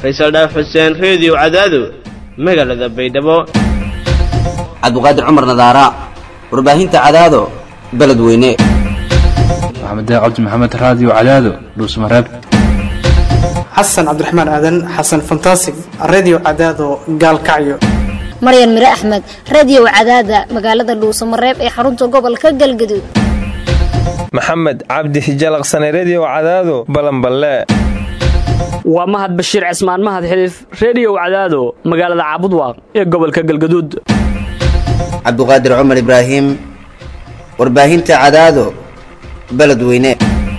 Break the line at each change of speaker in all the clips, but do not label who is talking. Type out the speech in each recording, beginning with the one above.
faysal dhaaf xuseen reediyo cadaado magaalada baydhabo
cabdiqaadir cumar nadaara warbaahinta cadaado beledweyne
maxamed cabdi maxamed raadiyo cadaado dhuusmareeb
xasan cabdiraxmaan aadan xasan fantasig redio cadaado gaalkacyo
maryan mire axmed radio cadaada magaalada dhuusamareeb ee xarunta gobolka galgaduud
maxamed cabdi hijalaqsane redio cadaado balanballe
waa mahad bashiir cismaan mahad xiliif reediyow cadaado magaalada caabudwaaq ee gobolka galgaduud
cabdiqaadir cumar ibraahim warbaahinta cadaado beledweyne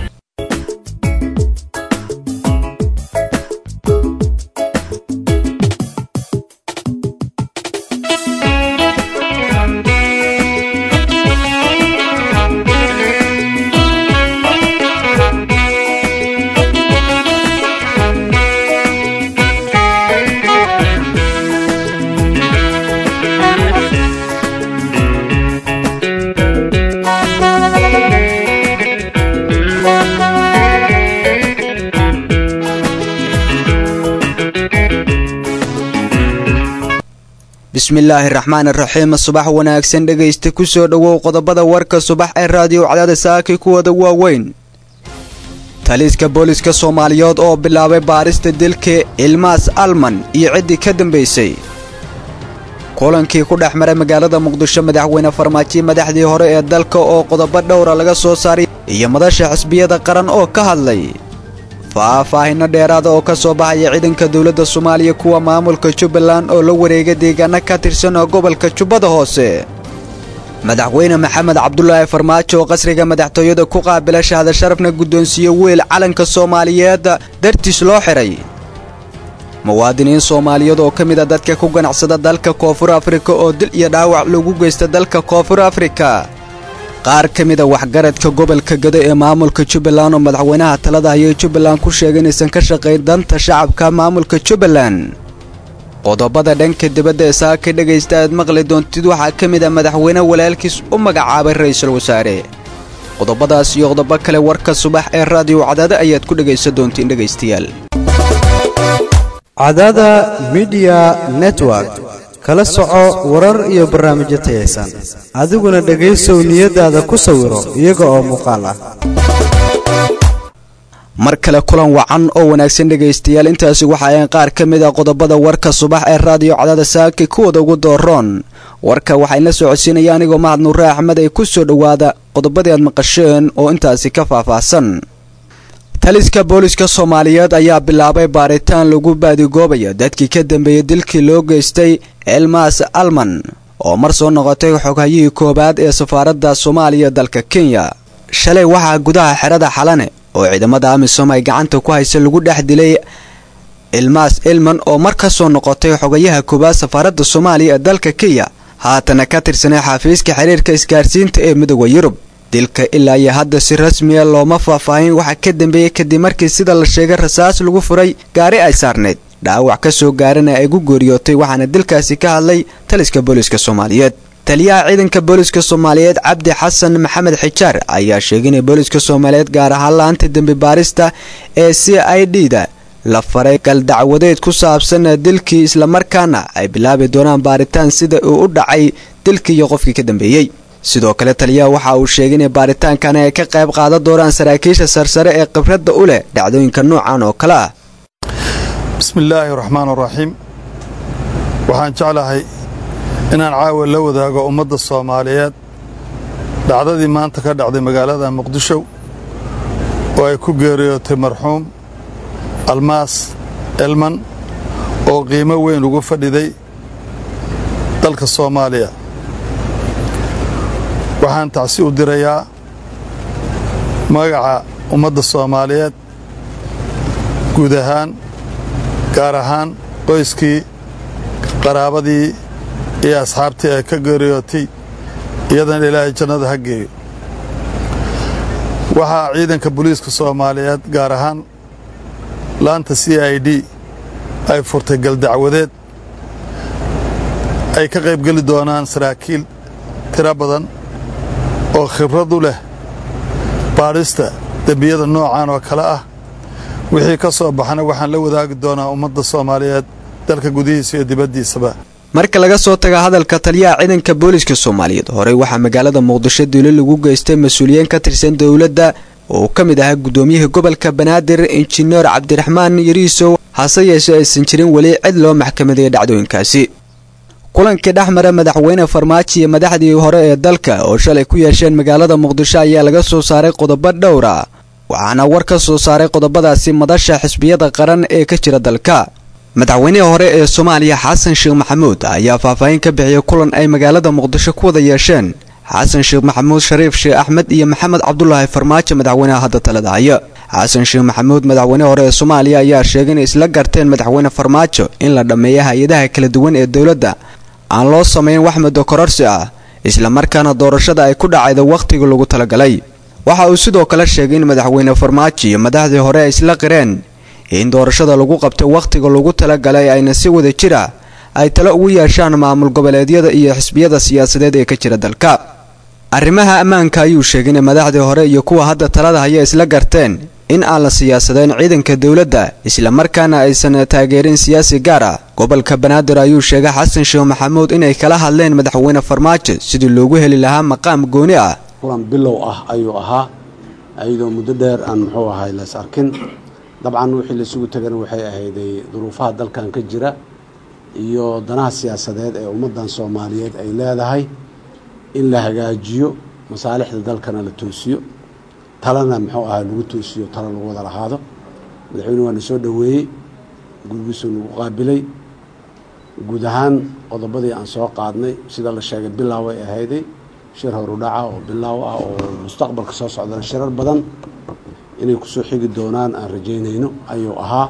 bismillaahi raxmaan raxiim subax wanaagsan dhegaysta ku soo dhowow qodobada warka subax ee raadiyo cadaada saakay kuwooda waaweyn taliiska booliska soomaaliyeed oo bilaabay baarista dilka ilmaas alman iyo ciddii ka dambaysay kulankii ku dhex maray magaalada muqdisho madaxweyne farmaajo madaxdii hore ee dalka oo qodobo dhowra laga soo saaray iyo madasha xisbiyada qaran oo ka hadlay faahfaahinno dheeraada oo ka soo baxaya ciidanka dowladda soomaaliya kuwa maamulka jubbaland oo la wareega deegaano ka tirsan oo gobolka jubbada hoose madaxweyne maxamed cabdulaahi farmaajo oo qasriga madaxtooyada ku qaabila shahada sharafna guddoonsiiye weyl calanka soomaaliyeed dartiis loo xidhay muwaadiniin soomaaliyeed oo ka mid a dadka ku ganacsada dalka koonfur afrika oo dil iyo dhaawac lagu geysta dalka koonfur afrika qaar ka mid a waxgaradka gobolka gado ee maamulka jubbaland oo madaxweynaha talada hayay jubbaland ku sheegay inaysan ka shaqayn danta shacabka maamulka jubbaland qodobada dhanka dibadda ee saaka dhegaysta aad maqli doontid waxaa ka mid a madaxweyne walaalkiis u magacaabay ra'iisul wasaare qodobadaas iyo qodobo kale warka subax ee raadiyo cadaada ayaad ku dhegaysan doontiin dhegaystayaal
cadaada midiya network kala soco warar iyo barnaamijyo tayaysan adiguna dhegaysow niyadaada ku sawiro iyaga oo muuqaal ah
mar kale kulan wacan oo wanaagsan dhegaystayaal intaasi waxa ayan qaar ka mid a qodobada warka subax ee raadiyo cadaada saaki kuwooda ugu dooroon warka waxaynla soo codsiinaya anigoo mahad nuure axmed ay ku soo dhowaada qodobadii aad maqasheen oo intaasi ka faahfaahsan taliska booliska soomaaliyeed ayaa bilaabay baaritaan lagu baadigoobaya dadkii ka dambeeyey dilkii loo geystay elmas alman oo mar soo noqotay xoghayihii koowaad ee safaaradda soomaaliya dalka kenya shalay waxaa gudaha xerada xalane oo ciidamada amisom ay gacanta ku haysa lagu dhex dilay ilmaas ilman oo mar ka soo noqotay xogayaha koowaad safaaradda soomaaliya ee dalka kenya haatana ka tirsanay xafiiska xiriirka isgaarsiinta ee midooda yurub dilka ilaa iyo hadda si rasmiya looma faahfaahin waxaa ka dambeeyey kadib markii sida la sheegay rasaas lagu furay gaari ay saarneyd dhaawac ka soo gaarana ay gu geeriyootay waxaana dilkaasi ka hadlay taliska booliska soomaaliyeed taliyaha ciidanka booliska soomaaliyeed cabdi xasan maxamed xijaar ayaa sheegay inay booliska soomaaliyeed gaar ahaan la-aanta dembi baarista ee c i d da la faray galdacwadeed ku saabsan dilkii islamarkaana ay bilaabi doonaan baaritaan sida uu u dhacay dilkii iyo qofkii ka dambeeyey sidoo kale taliyaha waxa uu sheegay inay baaritaankani ay ka qayb qaadan doonaan saraakiisha sarsare ee khibradda u leh dhacdooyinka noocan oo kale ah
bismillaahi raxmaan raxiim waxaan jeclahay inaan caawa la wadaago ummadda soomaaliyeed dhacdadii maanta ka dhacday magaalada muqdisho oo ay ku geeriyootay marxuum almaas elman oo qiimo weyn ugu fadhiday dalka soomaaliya waxaan tacsi u dirayaa magaca ummadda soomaaliyeed guud ahaan gaar ahaan qoyskii qaraabadii iyo asxaabtii ay ka geeriyootay iyadan ilaahay jannada ha geeyo waxaa ciidanka booliiska soomaaliyeed gaar ahaan laanta c i d ay furtay galdacwadeed ay ka qaybgeli doonaan saraakiil tiro badan oo khibrad u leh baadhista dembiyada noocan oo kale ah wixii ka soo baxana waxaan la wadaagi doonaa ummadda soomaaliyeed dalka gudihiisa iyo dibaddiisaba
marka laga soo taga hadalka taliyaha ciidanka booliska soomaaliyeed horey waxaa magaalada muqdisho duuli lagu geystay mas-uuliyiin ka tirsan dowladda oo uu ka mid ahaa gudoomiyihii gobolka banaadir injineer cabdiraxmaan yariisow hase yeeshee aysan jirin weli cid loo maxkamadeeyay dhacdooyinkaasi kulankii dhexmara madaxweyne farmaajo iyo madaxdii hore ee dalka oo shalay ku yeesheen magaalada muqdisho ayaa laga soo saaray qodobo dhowra waxaana war ka soo saaray qodobadaasi madasha xisbiyada qaran ee ka jira dalka madaxweynihii hore ee soomaaliya xasan sheekh maxamuud ayaa faahfaahin ka bixiyey kulan ay magaalada muqdisho ku wada yeesheen xasan sheekh maxamuud shariif sheekh axmed iyo maxamed cabdulaahi farmaajo madaxweynaha hadda talada haya xasan sheekh maxamuud madaxweynihii hore ee soomaaliya ayaa sheegay inay isla garteen madaxweyne farmaajo in la dhammeeyo hay-adaha kala duwan ee dowladda aan loo samayn wax muddo kororsi ah islamarkaana doorashada ay ku dhacayda wakhtigii lagu talagalay waxa uu sidoo kale sheegay in madaxweyne farmaajo iyo madaxdii hore ay isla qireen in doorashada lagu qabtay wakhtiga lagu talagalay ayna si wada jira ay talo ugu yeeshaan maamul goboleedyada iyo xisbiyada siyaasadeed ee ka jira dalka arrimaha ammaanka ayuu sheegay in madaxdii hore iyo kuwa hadda talada haya isla garteen in aan la siyaasadeen ciidanka dowladda islamarkaana aysan taageerin siyaasi gaar ah gobolka banaadir ayuu sheegay xasan sheekh maxamuud inay kala hadleen madaxweyne farmaajo sidii loogu heli lahaa maqaam gooni ah
kulan bilow ah ayuu ahaa ayadoo muddo dheer aan muxuu ahay lays arkin dabcan wixii laisugu tegana waxay ahayday duruufaha dalkan ka jira iyo danaha siyaasadeed ee ummaddan soomaaliyeed ay leedahay in la hagaajiyo masaalixda dalkana la toosiyo talana muxuu ahaa lagu toosiyo talo lagu wada lahaado madaxweyne waa na soo dhoweeyey gurigiisuu nagu qaabilay guud ahaan qodobadii aan soo qaadnay sida la sheegay bilaaw ay ahayday shir horudhaca oo bilaaw ah oo mustaqbalka soo socdana shirar badan inay kusoo xigi doonaan aan rajaynayno ayuu ahaa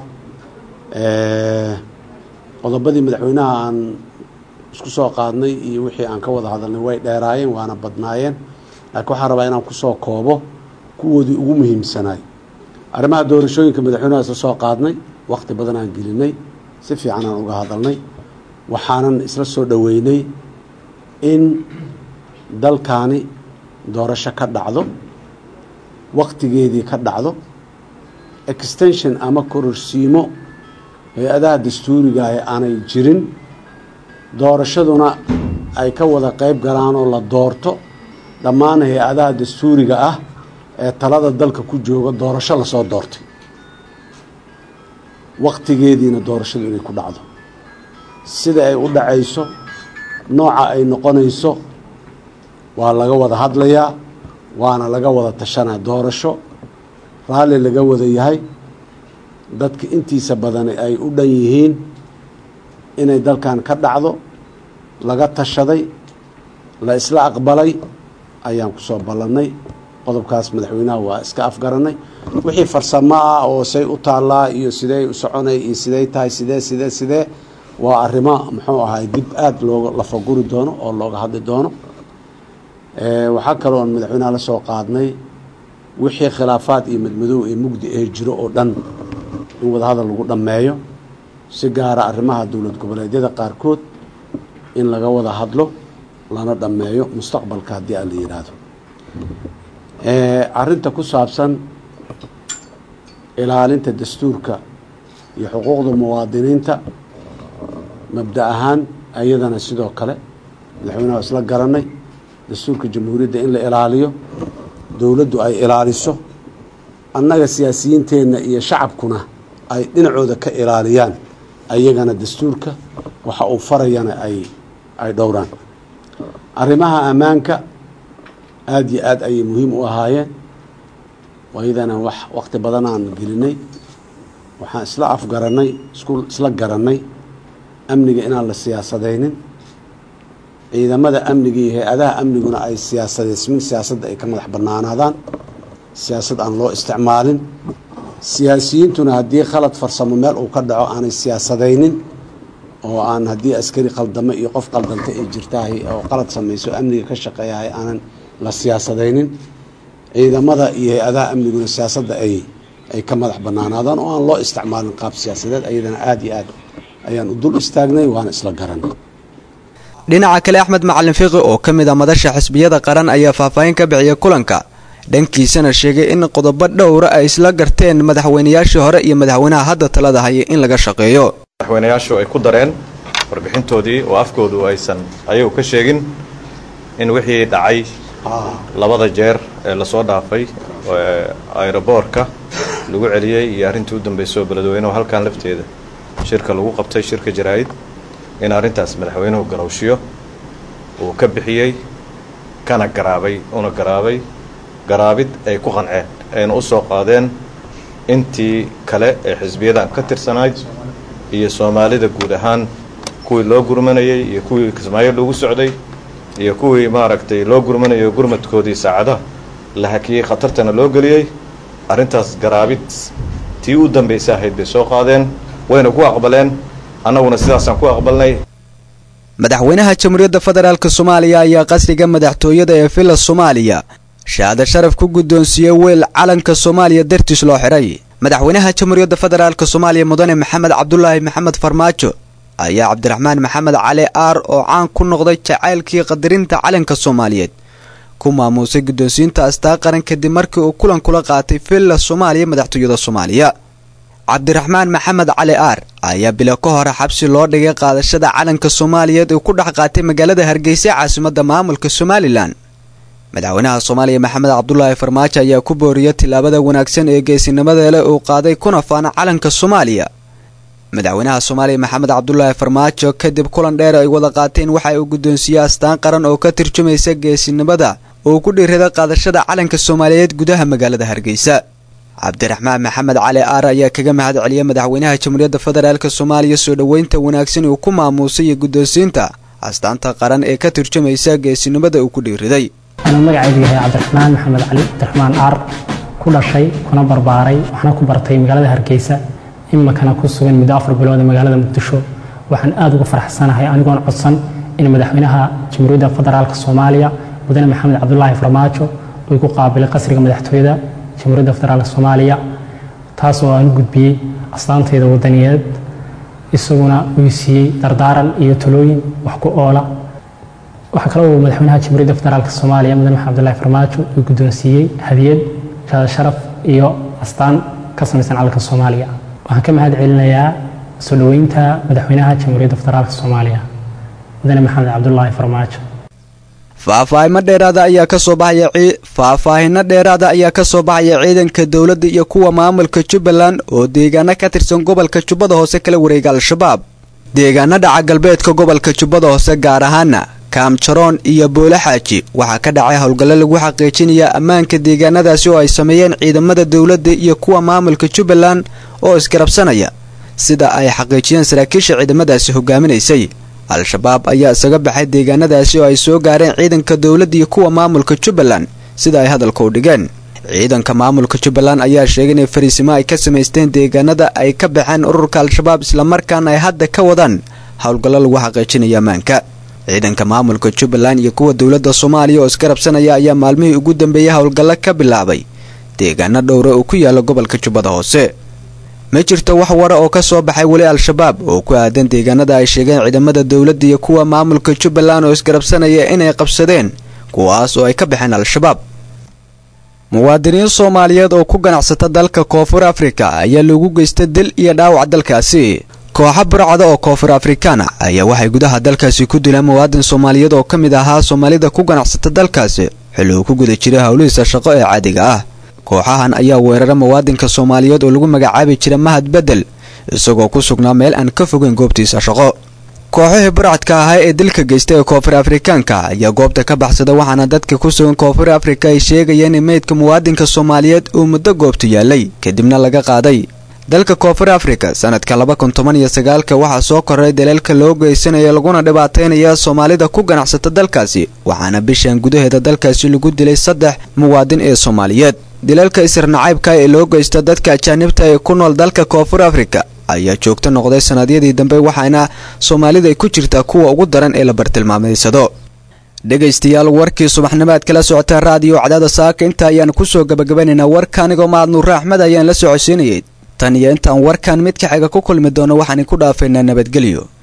qodobadii madaxweynaha aan isku soo qaadnay iyo wixii aan ka wada hadalnay way dheeraayeen waana badnaayeen laakiin waxaan rabaa inaan kusoo koobo kuwoodii ugu muhiimsanaay arrimaha doorashooyinka madaxweynaha isla soo qaadnay wakhti badan aan gelinay si fiican aan uga hadalnay waxaanan isla soo dhoweynay in dalkaani doorasho ka dhacdo wakhtigeedii ka dhacdo extension ama kororsiimo hay-adaha dastuurigaah aanay jirin doorashaduna ay ka wada qeyb galaan oo la doorto dhammaan hay-adaha dastuuriga ah ee talada dalka ku jooga doorasho lasoo doortay wakhtigeediina doorashadu inay ku dhacdo sida ay u dhacayso nooca ay noqonayso waa laga wada hadlayaa waana laga wada tashanaa doorasho raalli laga wada yahay dadka intiisa badan ay u dhan yihiin inay dalkan ka dhacdo laga tashaday la isla aqbalay ayaan kusoo ballannay qodobkaas madaxweynaha waa iska afgaranay wixii farsamo ah oo say u taallaa iyo sidey u soconay iyo sidey tahay sidee sidee sidee waa arrimo muxuu ahay dib aada looga lafaguri doono oo looga hadli doono waxaa kaloo aan madaxweynaha la soo qaadnay wixii khilaafaad iyo madmadow ee mugdi ee jiro oo dhan in wadahadal lagu dhammeeyo si gaara arrimaha dowlad goboleedyada qaarkood in laga wada hadlo lana dhammeeyo mustaqbalka haddii aan la yidhaahdo arrinta ku saabsan ilaalinta dastuurka iyo xuquuqda muwaadiniinta mabda ahaan ayadana sidoo kale madaxweynaha isla garanay dastuurka jamhuuriyadda in la ilaaliyo dowladdu ay ilaaliso annaga siyaasiyiinteenna iyo shacabkuna ay dhinacooda ka ilaaliyaan ayagana dastuurka waxa uu farayana ay ay dhowraan arrimaha ammaanka aada iyo aad ayay muhiim u ahaayeen waayadana wax waqti badan aan gelinay waxaan isla afgarannay isku isla garannay amniga inaan la siyaasadaynin ciidamada amniga iyo hay-adaha amniguna ay siyaasadeysmin siyaasadda ay ka madax bannaanaadaan siyaasad aan loo isticmaalin siyaasiyiintuna haddii khalad farsamo meel uu ka dhaco aanay siyaasadaynin oo aan haddii askari qaldamo iyo qof qaldanta ay jirtahay oo qalad samayso amniga ka shaqeeyahay aanan la siyaasadaynin ciidamada iyo hay-adaha amniguna siyaasadda ay ay ka madax bannaanaadaan oo aan loo isticmaalin qaab siyaasadeed ayadana aada iyo aad ayaan u dul istaagnay waana isla garanay
dhinaca kale axmed macalin fiqi oo ka mid a madasha xisbiyada qaran ayaa faahfaahin ka bixiyay kulanka dhankiisana sheegay in qodobo dhowra ay isla garteen madaxweynayaashii hore iyo madaxweynaha hadda talada haya in laga shaqeeyo
madaxweynayaashu ay ku dareen warbixintoodii oo afkoodu aysan ayagu ka sheegin in wixii dhacay labada jeer ee lasoo dhaafay aeroboorka lagu celiyey iyo arrintii u dambaysay oo beledweynuhu halkan lafteeda shirka lagu qabtay shirka jaraa'id in arrintaas madaxweynuhu garowshiyo uu ka bixiyey kana garaabay una garaabay garaabid ay ku qanceen ayna u soo qaadeen intii kale ee xisbiyadan ka tirsanayd iyo soomaalida guud ahaan kuwii loo gurmanayey iyo kuwii kismaayo loogu socday iyo kuwii maaragtay loo gurmanayo gurmadkoodii saacadaha la hakiyey khatartana loo geliyey arrintaas garaabid tii u dambaysa ahayd bay soo qaadeen wayna ku aqbaleen annaguna sidaasaan ku aqbalnay
madaxweynaha jamhuuriyadda federaalk soomaaliya ayaa qasriga madaxtooyada ee villa soomaaliya shahaado sharaf ku guddoonsiiyey weel calanka soomaaliya dartiis loo xidhay madaxweynaha jamhuuriyadda federaalk soomaaliya mudane maxamed cabdulaahi maxamed farmaajo ayaa cabdiraxmaan maxamed cali aar oo caan ku noqday jacaylkii qadarinta calanka soomaaliyeed ku maamuusay guddoonsiinta astaa qaran kadib markii uu kulan kula qaatay villa soomaaliya madaxtooyada soomaaliya cabdiraxmaan maxamed cali aar ayaa bilo ka hore xabsi loo dhigay qaadashada calanka soomaaliyeed uu ku dhex qaatay magaalada hargeysa caasimadda maamulka somalilan madaxweynaha soomaaliya maxamed cabdulaahi farmaajo ayaa ku booriyay tillaabada wanaagsan ee geesinimada leh uu qaaday kuna faana calanka soomaaliya madaxweynaha soomaaliya maxamed cabdulaahi farmaajo kadib kulan dheer ay wada qaateen waxa uu guddoonsiiyey astaan qaran oo ka turjumaysa geesinimada uu ku dhiirada qaadashada calanka soomaaliyeed gudaha magaalada hargeysa cabdiraxmaan maxamed cali aar ayaa kaga mahad celiyay madaxweynaha jamhuuriyadda federaalk soomaaliya soo dhoweynta wanaagsan uu ku maamuusay iyo guddoonsiinta astaanta qaran ee ka turjumaysa geesinimada uu ku dhiiriday
anuu magacaygu yahay cabdiraxmaan maxamed cali cabdiraxmaan aar ku dhashay kuna barbaaray waxna ku bartay magaalada hargeysa imakana ku sugan muddo afar bilood ee magaalada muqdisho waxaan aada uga faraxsanahay anigoon codsan in madaxweynaha jamhuuriyadda federaalk soomaaliya mudane maxamed cabdulaahi farmaajo uu ku qaabilay qasriga madaxtooyada jamhuuriyadda federaalk soomaaliya taas oo aan u gudbiyey astaantayda wadaniyeed isaguna uu siiyey dardaaran iyo talooyin wax ku oola waxaa kale uu madaxweynaha jamhuuriyadda federaalk soomaaliya mudane maxamed cabdulaahi farmaajo uu guddoonsiiyey hadiyad shaada sharaf iyo astaan ka samaysan calanka soomaaliya waxaan ka mahad celinayaa soo dhoweynta madaxweynaha jamhuuriyadda federaalk soomaaliya mudane maxamed cabdulaahi farmaajo
faahfaahimo dheeraada ayaa ka soo baxaya faahfaahino dheeraada ayaa ka soo baxaya ciidanka dowladda iyo kuwa maamulka jubbaland oo deegaano ka tirsan gobolka jubbada hoose kala wareega al-shabaab deegaano dhaca galbeedka gobolka jubbada hoose gaar ahaana kaamjaroon iyo boole xaaji waxaa ka dhacay howlgallo lagu xaqiijinaya ammaanka deegaanadaasi oo ay sameeyeen ciidamada dowladda iyo kuwa maamulka jubbaland oo isgarabsanaya sida ay xaqiijiyeen saraakiisha ciidamadaasi hogaaminaysay al-shabaab ayaa isaga baxay deegaanadaasi oo ay soo gaareen ciidanka dowladda iyo kuwa maamulka jubbaland sida ay hadalka u dhigeen ciidanka maamulka jubbaland ayaa sheegay inay fariisimo ay ka samaysteen deegaanada ay ka baxeen ururka al-shabaab islamarkaana ay hadda ka wadaan howlgallo lagu xaqiijinayo ammaanka ciidanka maamulka jubbaland iyo kuwa dowladda soomaaliya oo isgarabsanaya ayaa maalmihii ugu dambeeyey howlgallo ka bilaabay deegaano dhowra oo ku yaala gobolka jubbada hoose ma jirto wax wara oo ka soo baxay weli al-shabaab oo ku aadan deegaanada ay sheegeen ciidamada dowladda iyo kuwa maamulka jubbaland oo isgarabsanaya inay qabsadeen kuwaas oo ay ka baxeen al-shabaab muwaadiniin soomaaliyeed oo ku ganacsata dalka koonfur afrika ayaa loogu geystay dil iyo dhaawac dalkaasi kooxa burcada oo koonfur afrikaana ayaa waxay gudaha dalkaasi ku dileen muwaadin soomaaliyeed oo ka mid ahaa soomaalida ku ganacsata dalkaasi xilli uu ku guda jiray howlihiisa shaqo ee caadiga ah kooxahan ayaa weerara muwaadinka soomaaliyeed oo lagu magacaabi jira mahad bedel isagoo ku sugnaa meel aan ka fogeyn goobtiisa shaqo kooxihii burcadka ahaa ee dilka geystay ee koonfur afrikaanka ayaa goobta ka baxsada waxaana dadka ku sugan koonfur afrika ay sheegayeen in meydka muwaadinka soomaaliyeed uu muddo goobtu yaalay kadibna laga qaaday dalka koonfur afrika sanadka laba kun toban iyo sagaalka waxaa soo koray daleelka loo geysanaya laguna dhibaataynaya soomaalida ku ganacsata dalkaasi waxaana bishan gudaheeda dalkaasi lagu dilay saddex muwaadin ee soomaaliyeed dilalka isirnacaybka ee loo geysta dadka ajaanibta ee ku nool dalka koonfur afrika ayaa joogto noqday sannadyadii dambe waxaana soomaalida ay ku jirtaa kuwa ugu daran ee la bartilmaamaysado dhegaystayaal warkii subaxnimaad kala socotaa raadiyo cadaada saaka inta ayaan kusoo gabagabanaynaa warka anigoo mahad nuure axmed ayaan la socodsiinayay tan iyo intaan warkan mid ka xiga ku kulmi doono waxaan ku dhaafaynaa nabadgelyo